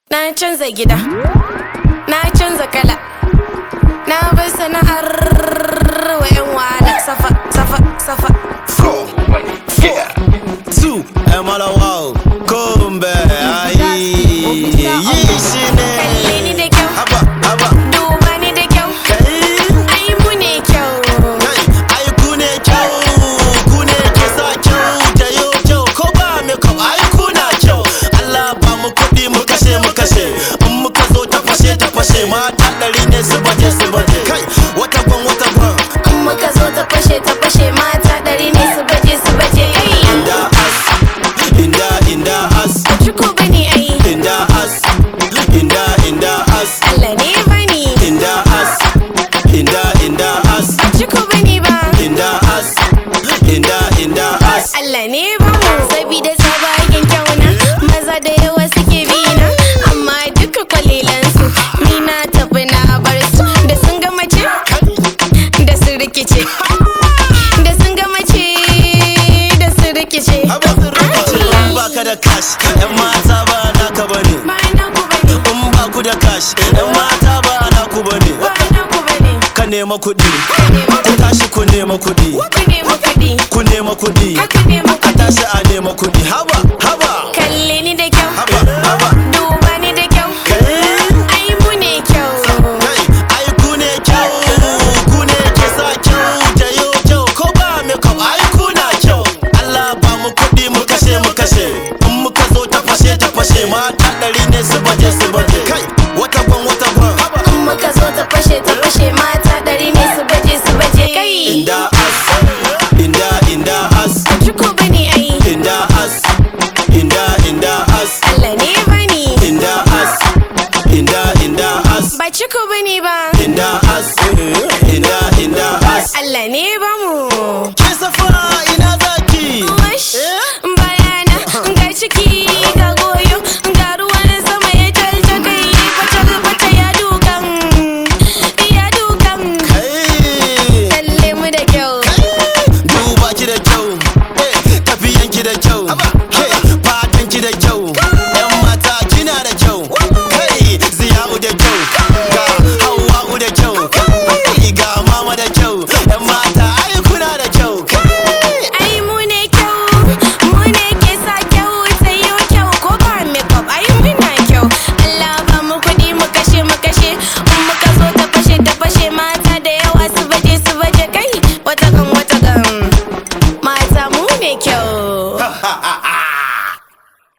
Na canza gida, na canza kala, na bar sana'ar wa 'yan wahala safa, safa, safa. Four, yeah, two, I'm all wow, come back, ayi, yi shi Kalle ni ne. da kyau, Haba, haba, duba ni da kyau, kai, ai mu ne kyau. kai, ai ku ne kyau, ku ne ke sa kyau, da yau kyau, ko ba me kyau, ai ku na kyau. Allah ba mu kuɗi mu kashe mu kashe, in muka zo ta fashe ta fashe, mata ɗari ne su baje su baje. Kai, wata gwan wata gwan, In muka zo ta fashe ta fashe mata ɗari ne su baje su baje. Ai, inda as, inda inda as. Cuku bane ai, Inda as, inda inda as, Allah ne bani. inda as, inda inda as, Cuku bane ba, inda as, inda inda as. Allah ne ba mu. Sabida sabagen kyauna, maza da yawa suke bina. Amma duka kwalilansu, ni na tafi na bar su. Da sun ga mace, da su rikice. Da sun ga mace, da su rikice. Haba rikici in ba ka da cash, yan mata ba naka bane. Ba na ku bane, In ba ku da cash, yan mata ba naku bane. ba na ku bane. Ka nema kuɗi, ku tashi ku nema kuɗi, Ku nemi kuɗi, ku nema kuɗi, haka nemi a kuɗi. tashi a nema kuɗi. Haba, haba, Kalle ni da kyau, haba, haba. duba ni da kyau. Kai. Ai mu ne kyau. Kai, ai ku ne kyau, ku ne ke sa kyau, da yau kyau, ko ba me kyau, ai ku na kyau. Allah ba mu kuɗi mu kashe mu kashe, in muka zo ta fashe ta fashe, mata ɗari ne su baje su baje. Kai, wata gwan wata gwan, In muka zo ta fashe ta fashe mata ɗari ne su baje su baje kai. inda as, inda inda as, Cuku bane ai, inda as, inda inda as, Allah ne bani. inda as, inda inda as, Ba cuku bane ba, inda as, inda inda as. Allah ne ba mu. Ke safa